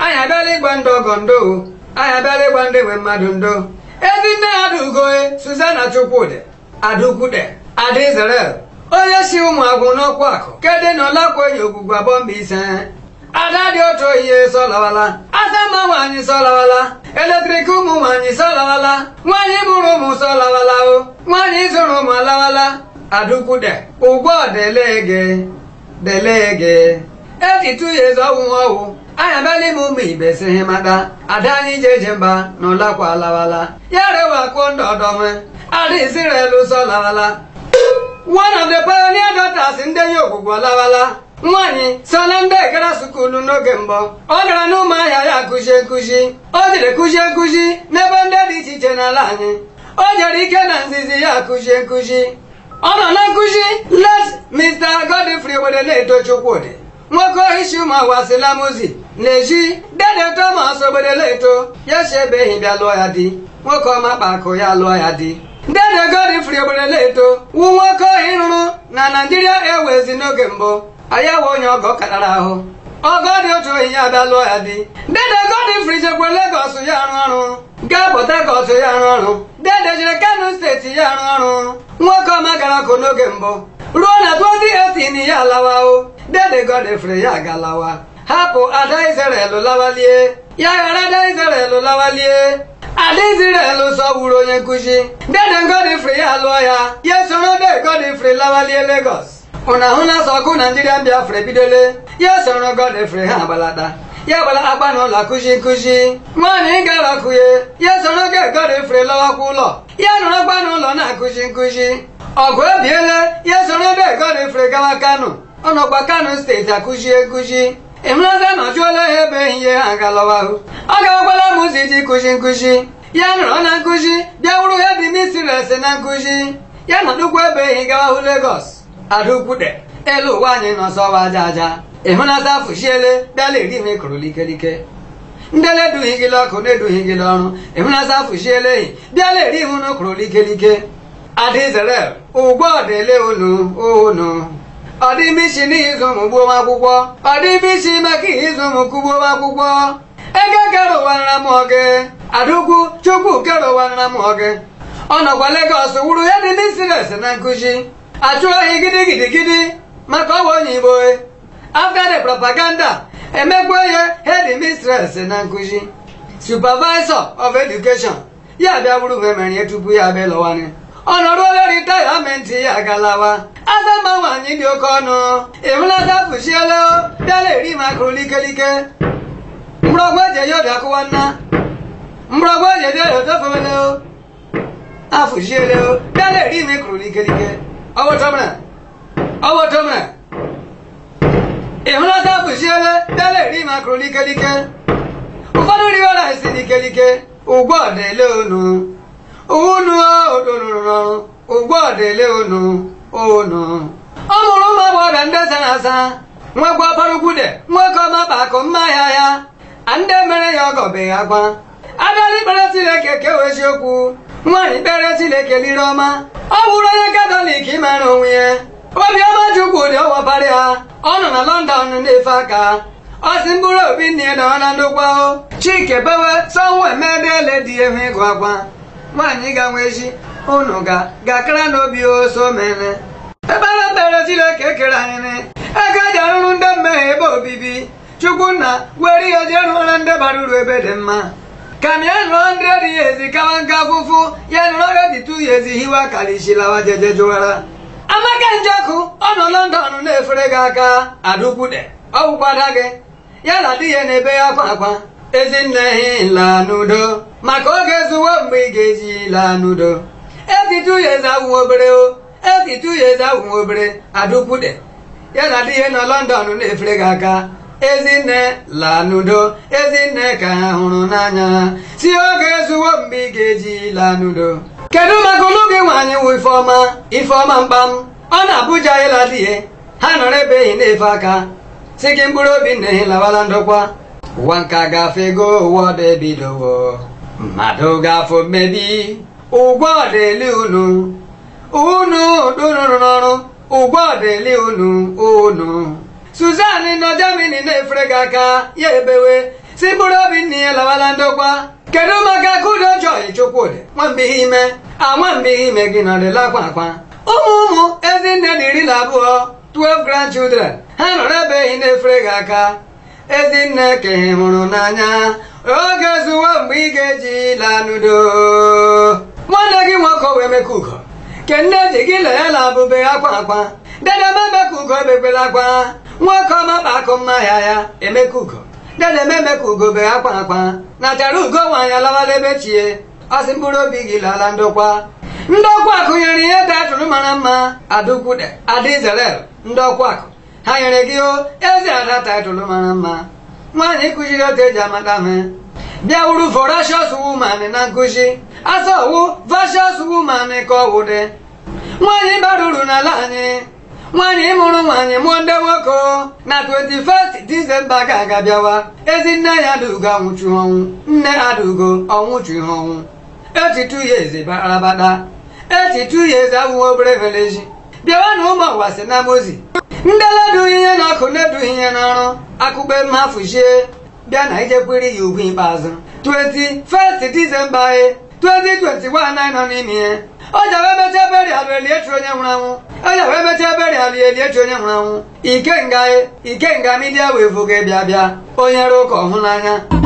anyị abịala ịgba ndị ọgọ ndo anyị abịala ịgba ndị nwe mmadụ ndo ezi nne ya adaugoe Suzana Chukwudị Adaukwude Ada Israel onye si ụmụ agwụ n'ọkwa akụ kedụ na ọlakwenye ogwugwu abụọ mba ise ada dị otu ohihe sọlawala asama nwaanyị sọlawala eletrik ụmụ nwaanyị sọlawala nwaanyị mụrụ ụmụ sọlawala o nwaanyị zụrụ ụmụ alawala Adaukwude ụgbọ delege delege etitu ya eze ọwụ ọwụ anyị abịala ime ụmụ ibe si ihe mata ada anyị je eje mba na ụlakwa alawala ya rewa kwuo ndị ọdọme ada Israel sọlawala one of the pioneer daughters ndị enyi ogwugwu alawala nwaanyị so na ndị gara sukulu n'oge mbụ ọ gara n'ụmụahịa ya kụzie nkụzi o jere kụzie nkụzi n'ebe ndị dị iche iche n'ala anyị o jere ike na nzizi ya kụzie nkụzi ọ nọ na nkụzi let Mr. Godfrey Ogbedeleto Chukwudị nwoke ohishi ụmụ awasilamuzi na-eji dede Thomas Ogbedeleto ya si ebeghị bịa lụọ ya di nwoke ọma kpakụ ya lụọ ya di dede Godfrey Ogbedeleto wu nwoke ohi rụrụ na Nigeria Airways n'oge mbụ ayawa onye ọgọ karara ahụ ọgọ dị otu ohi ya bịa lụọ ya di dede Godfrey jekwa Lagos ya arụ ọrụ gaa Port Harcourt ya arụ ọrụ dede jere Kano steeti ya arụ ọrụ nwoke ọma gara ọkụ n'oge mbụ ruo na 2018 ya alawa o dede Godfrey ya galawa hapụ ada Israel lawalie ya ghara ada Israel lawalie ada Israel sọgburu onye nkụzi dede Godfrey ya lụọ ya ya soro de Godfrey lawalie Lagos ụna ahụ na-asọ ọgụ Naijiria Biafra ebidole ya soro Godfrey ha gbalata ya gbara agba n'ụlọ akụzi nkụzi nwaanyị gara ọkụye ya soro ge Godfrey lọwakwa ụlọ ya nọrọ agba n'ụlọ na-akụzi nkụzi ọgụ ebiele ya soro de Godfrey gawa Kano ọ nọkwa Kano steeti akụzie nkụzi ịhụnaza na ọjụọla ha ebe ihe ha galọwahụ ọ ga-agbala m ụzọ iji kụzi nkụzi ya nọrọ na nkụzi bịa wụrụ ya dị misires na nkụzi ya nọdụkwa ebe ehi gawahụ Lagos Adaukwude elu ụwa anyị nọ sọwa aja aja ịhụnaza fụchiele bịala eri ime kụrụ likelike ndị na-edughị gị ọkụ na-edughị gị ọrụ ịhụnaza fụchiele ehi bịala eri ihu na kụrụ likelike Ada Israel ụgbọ ọdele unu unu ọ dị ime isi n'ihi ịzụ ụmụ gbuo akwụkwọ ọ dị ime isi maka ihe ịzụ ụmụ kugbuo akwụkwọ ego kere ụwa nra m oge Adaukwu Chukwu kere ụwa nra m oge ọ nọkwa Lagos wuru ya dị misires na nkụzi achụ ohi gidigidigidi maka ọwa onye Igbo after the propaganda emekwa ya head mistress na nkụzi supervisor of education ya bịa wuru memerie tupu ya bịa lọwani ọnọdụ ole ritayamenti ya galawa azama nwaanyị dị oke ọnụ ịhụnata fụchiela bịala eri makụrụ likelike mgbọrọgwụ eji eyi obi akụwa nna mgbọrọgwụ eji eji obi otofewele afụchiele bịala eri ime kụrụ likelike ọwụtọmra ọwụtọmra ịhụnata fụchiele bịala eri makụrụ likelike ụfọdụ riwara esi likelike ụgbọ dele unu unu odorụrụ ụgbọ dele unu unu ọ mụrụ ụmụ agbọghọbịa ndị sara asa nwekwa parugwude nwoke ọma kpakụ mma ahịa ya ndị mere ya ọgọbeghị akwa abịala ikpere Chineke kewe eziokwu nwaanyị kpere Chineke liri ọma ọ bụrụ onye katọlik mara onwe ya obiọma Chukwudị ọwapara ya ọ nọ na London na-efe aka ọ si mkpụrụ obi nne ya nọ na ndokwa chike bewe sanwo emedele dị ehu ịgụ akwa nwaanyị ga-nwe echi unu ga gakara n'obi oso mere ebere ekpere Chineke kere anyị ego eji arụrụ ndị mmehie ebe obibi Chukwunna were ihe jee rụọra ndị bara uru ebe dị mma ka m ya nụọ ndị dị ya ezi kawa nka afụfụ ya nụrụ ya dị tu ya ezi hiwa karịchilawa jeje jụwara amaka njọkụ ọ nọ London na-efere gị aka Adaukwude ọ bụkwada gị ya na di ya na-ebe ya akwa akwa ezinne hi laa n'udo maka oge zuwo mgbe ị ga-eji laa n'udo etitu ya eze awụ obere o etitu ya eze awụ obere Adaukwude ya na di ya nọ London na-efere gị aka ezinne laa n'udo ezinne ka ha hụrụ n'anya si oge zuwo mgbe ị ga-eji laa n'udo kedu maka ụlụ gị nwaanyị wụ ifeọma ifeọma mkpam ọ na-abụja ịla di ya ha nọrọ ebe ehi na-efe aka si gị mkpụrụ obi nne ha lawala ndokwa ụwa nka gafego ụwa ọdọ ebidowo mmadụ gafo mmebi ụgwọ ọdịli unu unu dụrụrụ n'ọrụ ụgwọ ọdịli unu unu Susan nọ Germany na-efere gị aka ya ebewe si mkpụrụ obi nne ya lawala ndokwa kedu maka kudo joy chukwudị nwambihe ime a nwambihe ime gị nọdịla akwa akwa ụmụ ụmụ ezinne na iri na abụọ 12 grandchildren ha nọrọ ebeghị na-efere gị aka ezinne ka ị hụrụ n'anya oge zuwo mgbe ị ga-eji laa n'udo nwanne gị nwoke wee meka ugo ke nne ji gị lee ya na abụbe akwa akwa dedeme emeka ugo ebekwela akwa nwoke ọma kpa akụ mma ya ya emeka ugo dedeme emeka ugo be akwa akwa nachara ugo nwaanyị alawala ebe chie ọsị mkpụrụ obi gị lala ndokwa ndokwa akụ nyere ihe tatụrụ mara mma adukwude ada izrel ndokwa akụ ha nyere gị o ezi ada taịtụlụ mara mma nwaanyị kụziri otu eji amata me bịa wuru vorashos woman na nkụzi asọwu vashos woman ka ọ wụde nwaanyị bara uru n'ala anyị nwaanyị mụrụ nwaanyị mụọ ndị nwoke na 21st disemba ga-aga bịawa ezi nne ya adaugo anwụchu ọnwụ nne adaugo ọnwụchu ọnwụ etitu ya eze barabata etitu ya eze abụghị obere veleji bịawa na ụmụ ụwa si na mozi ndị na-edughị ihe n'ọkụ na-edughị ihe n'ọrụ akụkpe mmafuchie bịa na ijekwere ya ugwu ikpeazụ 21st disemba e 2021 anyị nọ n'ime ihe ọ ji wee mechaa berialụ eliechi onye nwụrụ anwụ ọ ji wee mechaa berialụ eliechi onye nwụrụ anwụ ikenga ikenga midia wee voga bịa bịa onye rụ ụka ọhụ n'anya